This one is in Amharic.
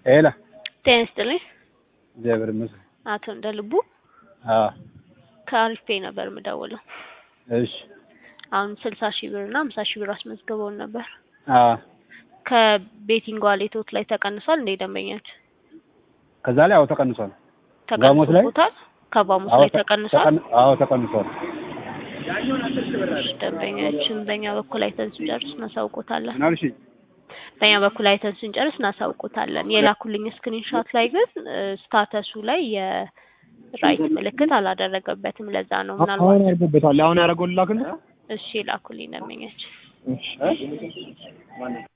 ሄላ ጤና ይስጥልኝ። እግዚአብሔር ይመስገን። አቶ እንደ ልቡ አዎ ከአሪፍ ፔይ ነበር የምደውለው። እሺ አሁን ስልሳ ሺህ ብር እና ሃምሳ ሺህ ብር አስመዝግበውን ነበር። አዎ ከቤቲንግ ዋሌቶት ላይ ተቀንሷል እንደ ደንበኛችን ከዛ ላይ አዎ ተቀንሷል። ጋሞት ላይ? ተቀንሶቦታል። ከባሙስ አዎ ላይ ተ- ተቀንሷል። ተቀን- አዎ ተቀንሷል። ደንበኛችን በእኛ በኩል አይተን ስንጨርስ እናሳውቆታለን። ምን አልሽኝ? በእኛ በኩል አይተን ስንጨርስ እናሳውቆታለን። የላኩልኝ ስክሪንሾት ላይ ግን ስታተሱ ላይ የራይት ምልክት አላደረገበትም። ለዛ ነው አሁን ምናልባት አድርጎበታል። አሁን ያደረገውን ላክልህ። እሺ ላኩልኝ ደንበኛችን እሺ